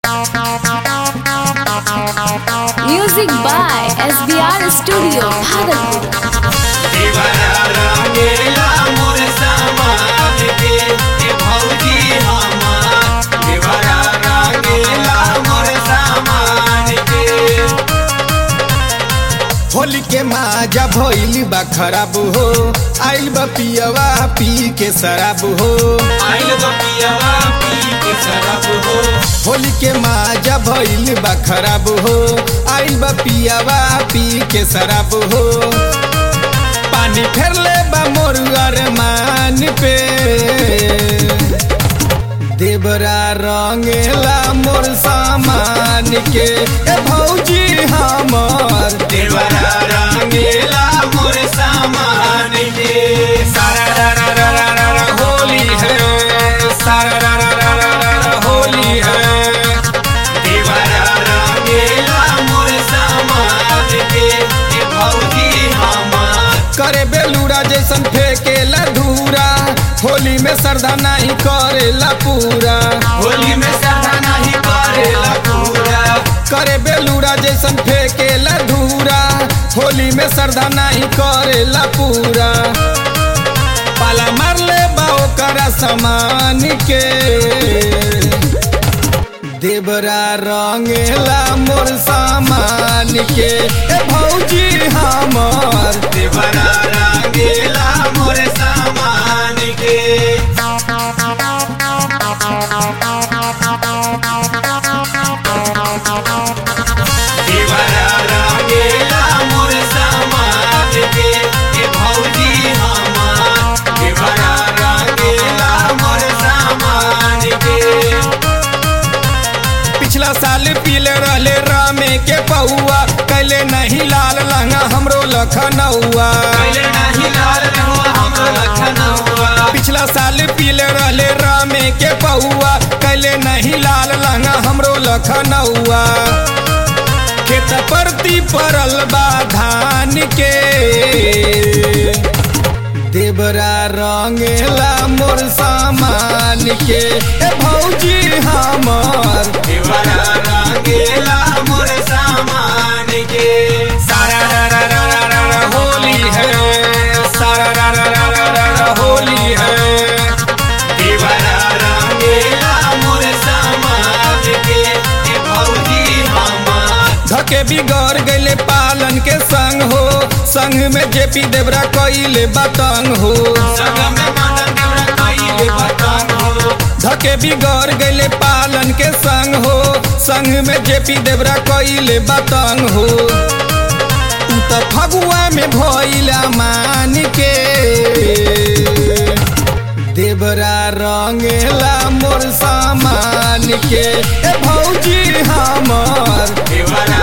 Music by SBR Studio, Bhagalpur. Holi के माजा भइल बा खराब हो आइल बा पियवा पी के शराब हो होली के माजा भइल बा खराब हो आइल बा पियवा पी के शराब हो पानी फेरले बा मोर अरमान पे देवरा रंगेला मोर सामान के ए भौजी हमर देवरा रंगेला मोर सामान के सारा रा रा रा रा रा रा होली है सारा रा रा रा रा रा रा होली है देवरा रंगेला मोर सामान के ए भौजी हमर करे बेलूरा जैसन फेंकेला धूरा होली में श्रद्धा नहीं करेला पूरा होली में श्रद्धा नहीं करेला पूरा करे बेलूरा जैसन फेंकेला धूरा होली में श्रद्धा नहीं करेला पूरा पाला मारले बाओ करा समान के देवरा रंगेला मोर सामान के ए भौजी हमर देवरा रंगेला मोर सामान के देवरा रंगेला मोर सामान के ए भौजी हमार देवरा रंगेला मोर सामान के पिछला साल पीले रहले रामे के पहुआ कैले नहीं लाल लहंगा हमरो लखनऊआ पहले नहीं लाल रहुआ हमरो लखनऊआ पिछला साल पीले रहले रामे के पहुआ कैले नहीं लाल लहंगा हमरो लखनऊआ खेत परती परल बा धान के देवरा रंगेला मोर सामान के ए भौजी हमर देवरा रंगेला मोर सामान के सारा रा रा रा रा रा रा होली है सारा रा रा रा रा रा रा होली है देवरा रंगेला मोर सामान के ए भौजी हमार धके बिगड़ गईले पालन के संग हो संग में जेपी देवरा कइले बतंग हो संग में मदन देवरा कइले बतंग हो धके बिगड़ गईले पालन के संग हो संग में जेपी देवरा कइले बतंग हो तू तो फगुआ में भइला मान के देवरा रंगेला मोर सामान के ए भौजी हमर देवरा